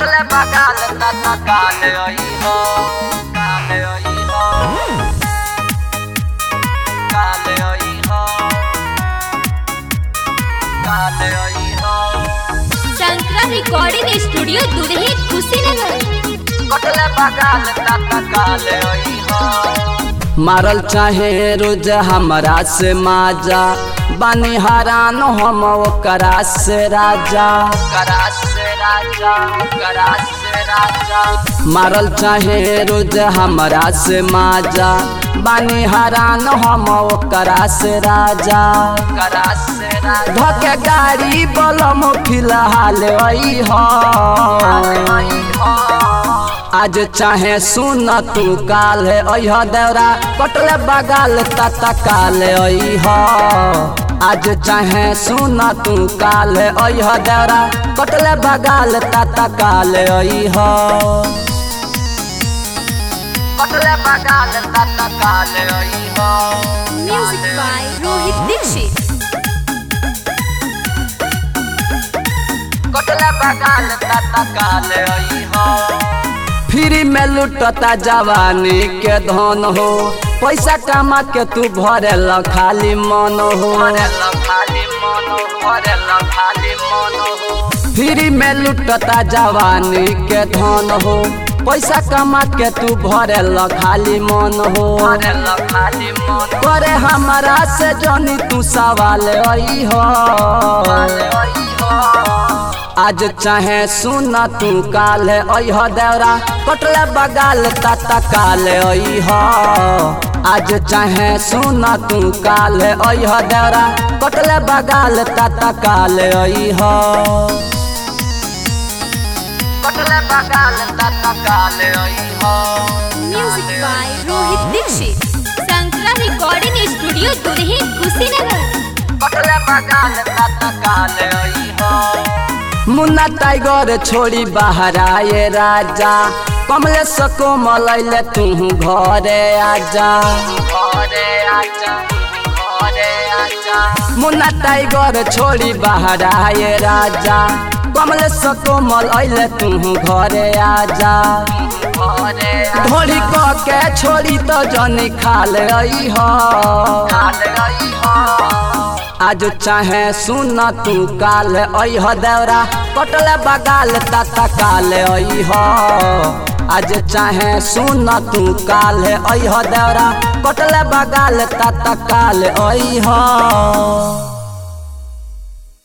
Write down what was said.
कटले बगाल तना काले आई हो काले आई हो काले आई हो काले आई हो शंकरा रिकॉर्डिंग स्टूडियो दुधही कुशीनगर कटले बगाल तना काले आई हो मारल चाहे रोज हमरा से माजा बानी हरान हम ओकरा से राजा करास से राजा करास से राजा मारल चाहे रोज हमरा से माजा बानी हरान हम ओकरा से राजा करास से राजा धके गाड़ी बलम फिलहाल आई हो आई हो आज चाहे सुन तू काल है अह देवरा कटले बगाल तता काल अह आज चाहे सुन तू काल है अह देवरा कटले बगाल तता काल अह कटले बगाल तना काले आई हो म्यूजिक बाय रोहित दीक्षित कटले बगाल तना काले आई हो फ्री में लुटता जवानी के धन हो पैसा कमा के तू भरे खाली मन हो भरेला खाली मन भरेला खाली मन हो फ्री में लुटता जवानी के धन हो पैसा कमा के तू भरे खाली मन हो भरेला खाली मन करे हमारा से जनी तू सवाल आई हो काले आई हो आज चाहे सुन तू काल अह देवरा कटले बगाल तता काल अह आज चाहे सुन तू काल अह देवरा कटले बगाल तता काल अह कटले बगाल तना काले आई हो म्यूजिक बाय रोहित दीक्षित शंकरा रिकॉर्डिंग स्टूडियो दुधही कुशीनगर कटले बगाल तना काले आई हो मुन्ना टाइगर छोड़ी बाहर आए राजा कमले सको मलैले तू घरे आजा घरे आजा घरे आजा मुन्ना टाइगर छोड़ी बाहर आए राजा कमले सको मलैले तू घरे आजा घरे ढोली क के छोड़ी तो जनी खाल आई हो काले आई हो आज चाहे सुन तू काल अह देवरा कटले बगाल तता काल अह आज चाहे सुन तू काल अह देवरा कटले बगाल तता काल अह